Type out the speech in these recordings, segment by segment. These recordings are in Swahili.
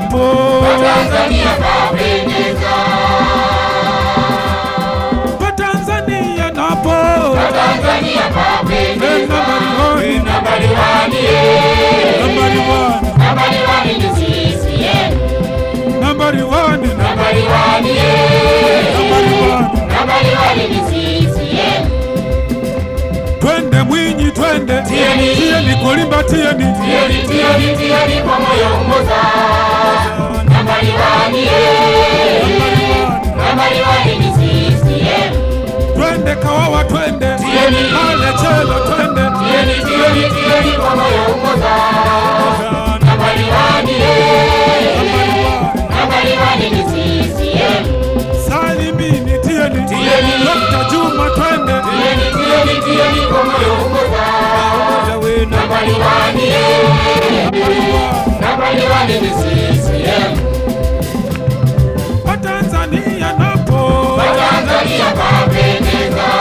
napo Tanzania kapendeza, Watanzania napo Tanzania kapendeza. Eh, nambari wani Nambari wani, nambari wani nambari wani ni CCM. nambari wani Nambari wani, nambari wani nambari wani ni CCM. twende Mwinyi twende Tieni. tieni kulimba tieni Tieni, tieni, tieni kwa moyo mmoja. Nambari wani, nambari wani nambari wani ni CCM. twende Kawawa twende Tieni. pale Chelo twende Tieni, tieni, tieni kwa moyo mmoja. Nambari wani, nambari wani nambari wani ni CCM. Salimini tieni Tieni. Dr. Juma twende Tieni, tieni, tieni kwa moyo mmoja. Umoja wenu Nambari wani, nambari wani ni CCM. Watanzania napo Tanzania kapendeza,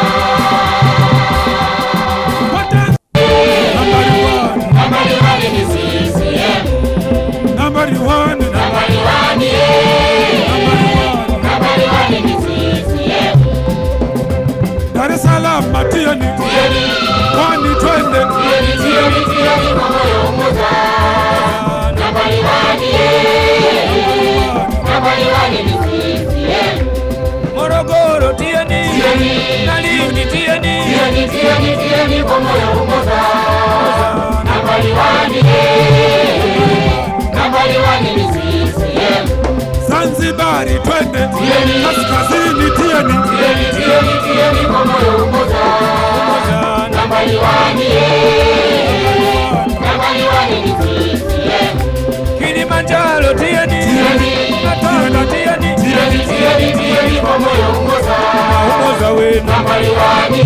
Watanzania nambari wani nambari wani ni CCM. nambari wani Nambari wani, nambari wani nambari wani ni CCM. Dar es Salaam tieni Tieni, Pwani twende tieni, tieni, tieni kwa moyo mmoja. Nambari wani, nambari wani ni CCM. Morogoro tieni Tieni, na Lindi tieni tieni, tieni, tieni kwa moyo mmoja. Nambari wani, nambari wani ni CCM. Zanzibari twende Tieni. kaskazini tieni Tieni, tieni, tieni kwa moyo mmoja. Nambari wani, nambari wani ni CCM. Kilimanjaro tieni Tieni. Natanga tieni Tieni, tieni, tieni kwa moyo mmoja. Umoja wenu Nambari wani,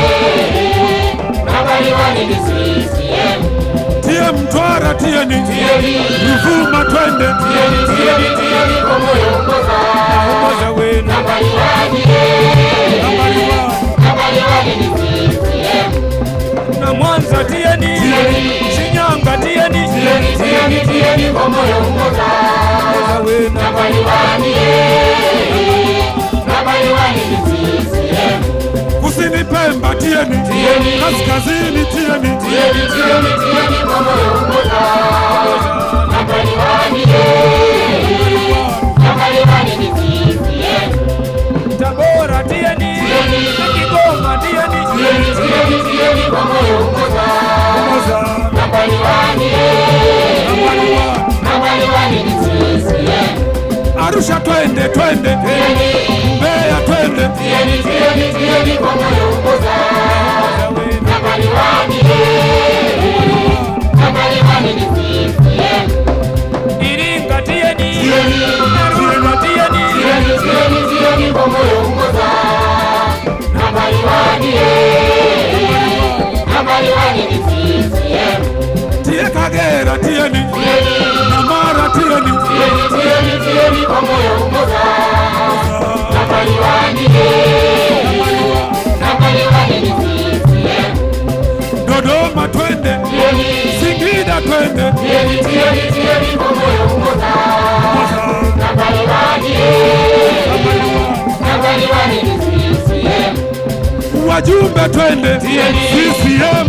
nambari wani ni CCM. tie Mtwara tieni Tieni, Ruvuma twende tieni, tieni, tieni kwa moyo mmoja. Umoja wenu Nambari wani, nambari wani nambari wani ni CCM. na Mwanza tieni Tieni. Shinyanga tieni Tieni, tieni, tieni kwa moyo mmoja. Umoja wenu Nambari wani, nambari wani ni CCM. kusini Pemba tieni Tieni. kaskazini tieni Tieni, tieni, tieni kwa moyo mmoja. Nambari wani, nambari wani ni CCM. Tabora tieni Tieni. na Kigoma tieni Tieni, tieni, tieni kwa moyo mmoja. Umoja Nambari wani, nambari wani nambari wani ni CCM. Arusha twende twende Tieni, Mbeya twende tieni, tieni, tieni kwa moyo mmoja. Nambari wani, nambari wani ni CCM. Iringa tieni Tieni. Arusha tieni Tieni, tieni, tieni kwa moyo mmoja. Nambari wani, nambari wani ni CCM. tie Kagera tieni Tieni, na Mara tieni tieni, tieni, tieni kwa moyo mmoja. Nambari wani, nambari wani ni CCM. Dodoma twende Tieni, Singida twende tieni, tieni, tieni kwa moyo mmoja. Nambari wani, nambari wani ni CCM. wajumbe twende Tieni. CCM